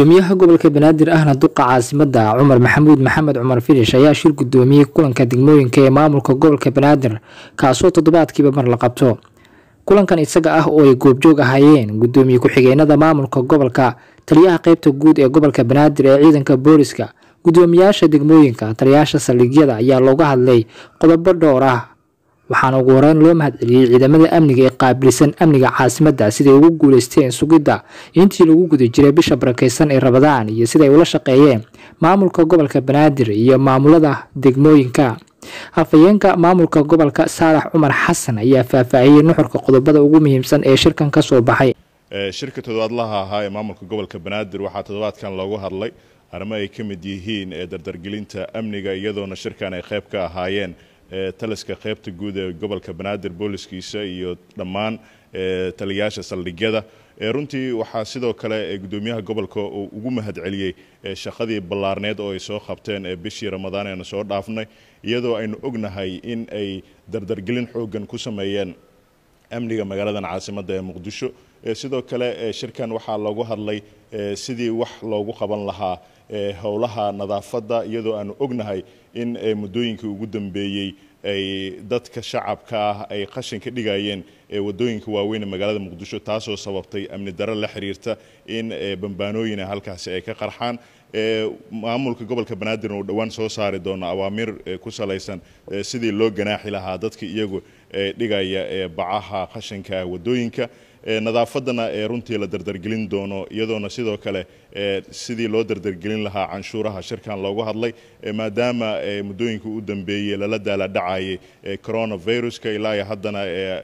gudoomiyaha gobolka banaadir ahna duqa caasimada cumar maxamuud maxamed cumar filish ayaa shir gudoomiyey kulanka degmooyinka ee maamulka gobolka banaadir kaasoo toddobaadkiiba mar la qabto kulankan isaga ah oo ay goobjoog ahaayeen gudoomiye ku-xigeenada maamulka gobolka taliyaha qeybta guud ee gobolka banaadir ee ciidanka booliska gudoomiyaasha degmooyinka taliyayaasha saldhigyada ayaa looga hadlay qodobo dhowr ah waxaana ugu horeyn loo mahadceliyey ciidamada amniga ee qaabilsan amniga caasimadda siday ugu guuleysteen sugidda intii lagu guda jiray bisha barakeysan ee rabadaan iyo siday ula shaqeeyeen maamulka gobolka banaadir iyo maamulada degmooyinka hafayeenka maamulka gobolka saalax cumar xasan ayaa faahfaahiyey nuxurka qodobada ugu muhiimsan ee shirkan ka soo baxay shirka toddobaadlaha ahaa ee maamulka gobolka banaadir waxaa toddobaadkan loogu hadlay arrimo ay ka mid yihiin ee dardargelinta amniga iyadoona shirkan ay qayb ka ahaayeen taliska qaybta guud ee gobolka banaadir booliskiisa iyo dhammaan taliyayaasha saldhigyada runtii waxaa sidoo kale gudoomiyaha gobolka uu ugu mahadceliyey shaqadii ballaarneed oo ay soo qabteen bishii ramadaan eena soo dhaafnay iyadoo aynu ognahay in ay dardargelin xoogan ku sameeyeen amniga magaaladan caasimadda ee muqdisho sidoo kale shirkan waxaa loogu hadlay sidii wax loogu qaban lahaa howlaha nadaafadda iyadoo aanu ognahay in muddooyinkii ugu dambeeyey ay dadka shacabka ah ay qashin ka dhigayeen wadooyinka waaweyn ee magaalada muqdisho taasoo sababtay amni daro la xiriirta in bambaanooyina halkaasi ay ka qarxaan maamulka gobolka banaadirna uu dhowaan soo saari doono awaamiir ku salaysan sidii loo ganaaxi lahaa dadka iyagu dhigaya bacaha qashinka wadooyinka nadaafadana runtii la dardargelin doono iyadoona sidoo kale sidii loo dardargelin lahaa canshuuraha shirkan loogu hadlay maadaama muddooyinka u dambeeyey lala daaladhacayay coronaviruska ilaa iyo haddana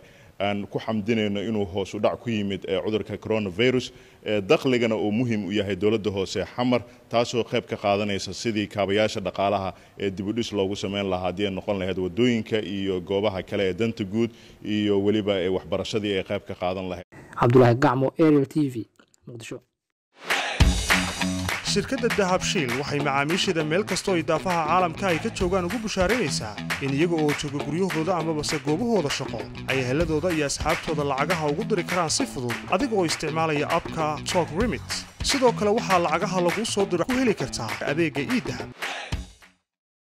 aan ku xamdinayno inuu hoos u dhac ku yimid cudurka coronavirus dakhligana uu muhiim u yahay dowladda hoose xamar taasoo qayb ka qaadanaysa sidii kaabayaasha dhaqaalaha ee dibudhis loogu sameyn lahaa haddii ay noqon lahayd wadooyinka iyo goobaha kale ee danta guud iyo weliba waxbarashadii ay qayb ka qaadan lahayd cabdulaahi gacmo ariel t v muqdisho shirkadda dahabshiil waxay macaamiisheeda meel kastoo idaafaha caalamka ay ka joogaan ugu bushaaraynaysaa in iyaga oo jooga guryahooda amabase goobahooda shaqo ay heladooda iyo asxaabtooda lacagaha ugu diri karaan si fudud adiga oo isticmaalaya abka tok remit sidoo kale waxaa lacagaha laguu soo diro ku heli kartaa adeegga iidahab